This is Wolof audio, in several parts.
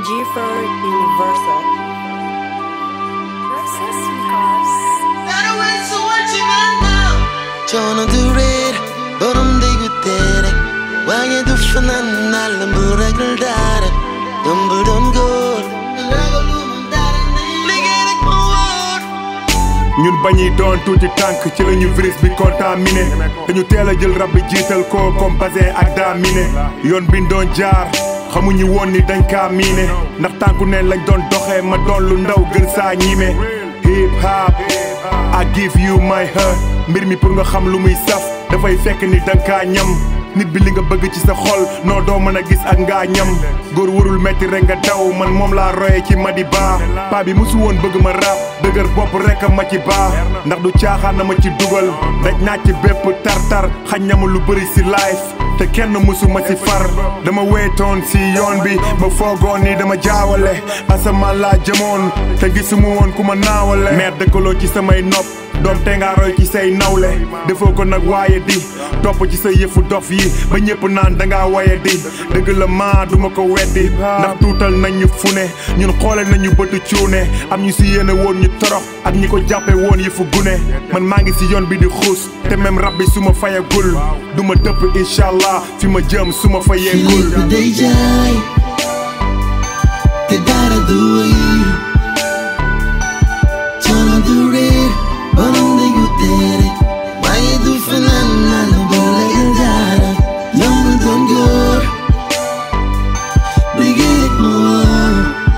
G4 Universal. coono du réer borom déggu tere waaye du fanaan nal mu ragal dara yombul doon góor liggéey rek moo wóor ñun bañuy doon tuuti tànk ci la ñu virus bi contaminé dañu teel a jël rab bi jiital ko comme basin ak daamine yoon bi ñu doon jaar xamuñu woon ni dañ kaa miine ndax tànku ne lañ doon doxee ma doon lu ndaw gën saa ñiime hip hop I give you my heart mbir mi pour nga xam lu muy saf dafay fekk ni danga kaa ñam nit bi li nga bëgg ci sa xol noo doo mën a gis ak ngaa ñam góor warul metti rek nga daw man moom laa roye ci Madi Ba paa bi musu woon bëgg ma rap dëgër bopp rek a ma ci baa ndax du caaxaan na ma ci dugal daj naa ci bépp tar-tar xañ na ma lu bëri si life te kenn musu ma ci far dama weetoon si yoon bi ba foogoon ni dama jaawale asamaan laa jëmoon te gisuma woon ku ma naawale meer dëkkaloo ci samay nopp doom te nga roy ci say nawle defoo ko nag waaye di topp ci sa yëfu dof yi ba ñëpp naan dangaa waye di dëgg la maa duma ko weddi ndax tuutal nañ ñu fu ne ñun xoole nañu bëtu cuune am ñu si yéene woon ñu torox ak ñi ko jàppe woon yëfu gune man maa ngi si yoon bi di xuus te même rab bi su ma fayagul du ma dëpp incha allah fi ma jëm su ma fi fayeegul lépp day jaay te dara du wëy coono du réer borom déggu tere waaye du fanaan nal bu ragal dara yombul doon góor liggéey rek moo wóor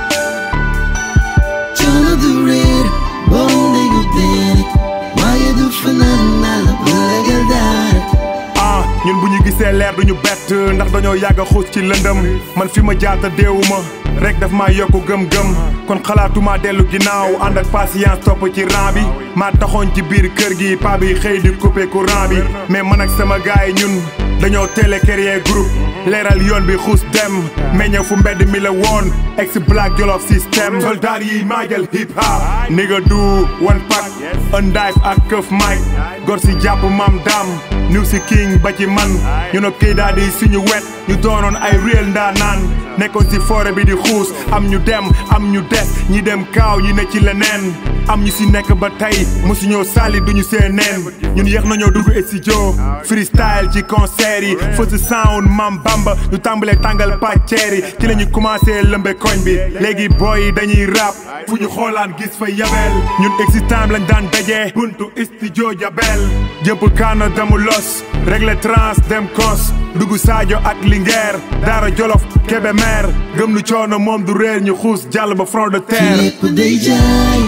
coono du réer borom déggu tere waaye du fanaan nal bu ragal dara ah ñun bu ñu gisee leer duñu bett ndax dañoo yàgg a xuus ci lëndëm man fi ma jaata deewuma rek daf maa yokku gëm-gëm kon xalaatuma dellu ginnaaw ànd ak patience topp ci rang bi maa taxoon ci biir kër gi pa bi xëy di couper courant bi mais man ak sama gaay ñun dañoo télé créer groupe leeral yoon bi xuus dem meññe fu mbedd mi la woon ex black jolof système soldat yi maajal hip hop nigga du one pack undive ak këf mic gor si jàpp mam dam niw si king ba ci man ñu ne kii daal di suñu wet ñu doonoon ay réel ndaa naan nekkoon si forêt bi di xuus am ñu dem am ñu des ñi dem kaaw ñi ne ci leneen am ñu si nekk ba tey mosuñoo sali duñu seen neen ñun yéex nañoo dugg studio freestyle ci concert yi fësu sound mam bamba ñu tàmbalee tàngal pàcceer yi ci la ñu commencé lëmbe koñ bi léegi boy yi dañuy rap fu ñu xoolaan gis fa yabel ñun existant lañ daan daje buntu studio jabel jëpp kaana damu los réglé trans dem kos dugg Sadio ak Linguère Daara Jolof Kébémer gëm lu coono moom du réer ñu xuus jàll ba front de fi terre lépp day jaay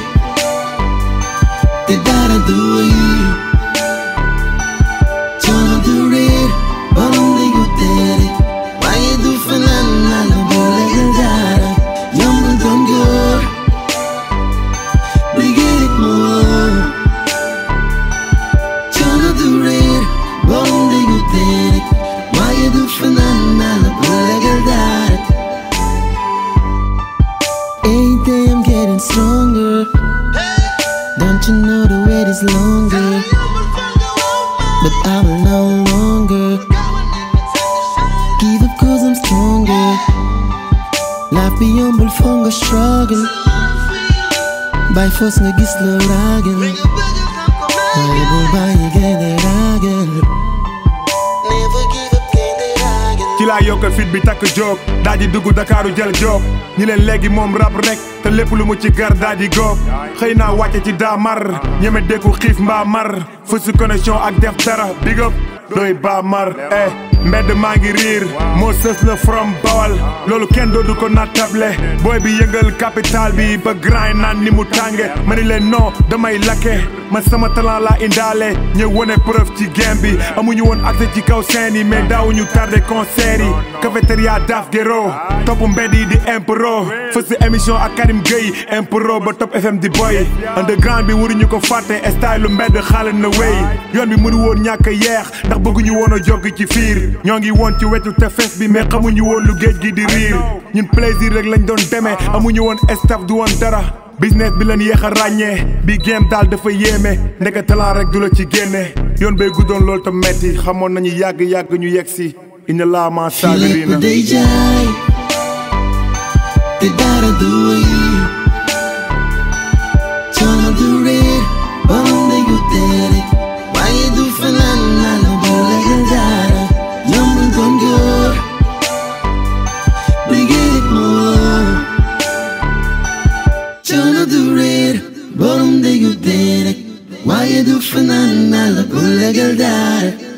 te dara du wëy coono du réer borom déggu tere waaye du fanaan nal bu ragal dara yombul doon góor liggéey rek moo wóor coono du réer borom déggu tere waaye du fanaan nal bu ragal dara Every day I'm getting stronger. Don't you know the wait is longer? But I will no longer give up cause I'm stronger. Life be humble from a struggle. By force nga gis la ragal. Waaye bul bàyyi gaynde ragal. Never give up gaynde ragal. ci laa yokk fit bi takk jóg daa di dugg Dakaaru jël jóg ñi leen léegi moom rab rek te lépp lu mu ci gar daa di góob xëy naa wàcce ci daa mar ñeme dékku xiif mbaa mar fausse connexion ak def dara big up doy baa mar eh mbedd maa ngi riir moo sës la from bawal loolu kenn doodu ko nattable booy bi yëngal capital bi ba grind naan ni mu tànge ma ni leen non damay lakke man sama talent laa indaale ñëw wone preuve ci game bi amuñu woon accès ci kaw scène yi mais daawuñu tardé concert yi cafétéria daf gero topp mbedd yi di impro fës émission ak Karim Gueye impro ba top FM di boy underground bi waruñu ko fàtte style lu mbedd xaale na wéy yoon bi mënu woon ñàkk a yeex ndax bëgguñu woon a jog ci fiir ñoo ngi woon ci wetu tefes bi mais xamuñu woon lu géej gi di riir ñun plaisir rek lañ doon demee amuñu woon staff du woon dara business bi leen yéex a ràññee bi game daal dafa yéeme ndeke talent rek du la ci génne yoon bay guddoon loolu tam metti xamoon nañu yàgg-yàgg ñu yegg si inna laa ma fi lépp saabirina day jaay te dara du wéy coono du réer borom déggu tere waaye du fanaan naa la bu legal dara yombul doon góor liggéey rek moo coono du réer borom déggu tere waaye du fanaan naa la bu legal dara